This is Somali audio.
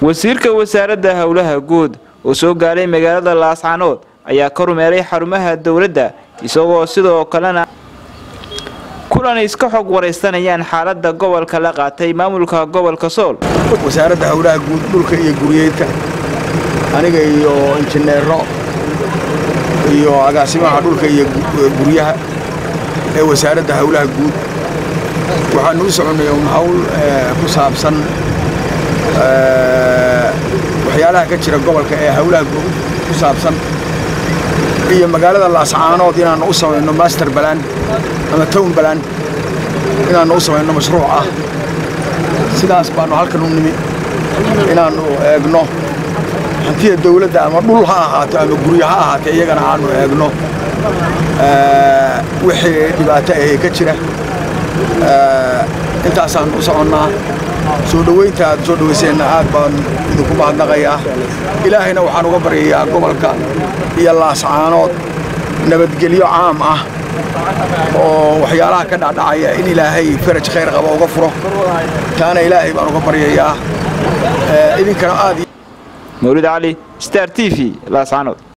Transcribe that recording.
wasiirka wasaaradda howlaha guud oo soo gaaray magaalada laascanood ayaa ka rumeeray xarumaha dowladda isagoo sidoo kalena kulan iska xog waraysanayaan xaaladda gobolka la qaatay maamulka gobolka sool wasaaradda howlaha guud dhulka iyo guryeedka aniga iyo injineero iyo agaasimaha dhulka iyo guryaha ee wasaaradda howlaha guud waxaanu u soconnay un hawl ku saabsan waxyaalaha ka jira gobolka ee howlaha ku saabsan iyo magaalada laascaanood inaannu u samayno master balan ama town balan inaannu u samayno mashruuc ah sidaas baannu halkan u nimi inaannu eegno hantida dawladda ama dhul ha ahaato ama guryo ha ahaatee iyagana aannu eegno wixii dhibaato ahee ka jira intaasaannu u soconnaa soo dhowaynta aad soo dhowayseenna aad baan idinku mahadnaqayaa ilaahayna waxaan uga baryayaa gobolka iyo laascaanood nabadgelyo caam ah oo waxyaalaha ka dhacdhacaya in ilaahay faraj khayr qaba uga furo taana ilaahay baan uga baryayaa idinkana aad mawlid cali star t v laascaanood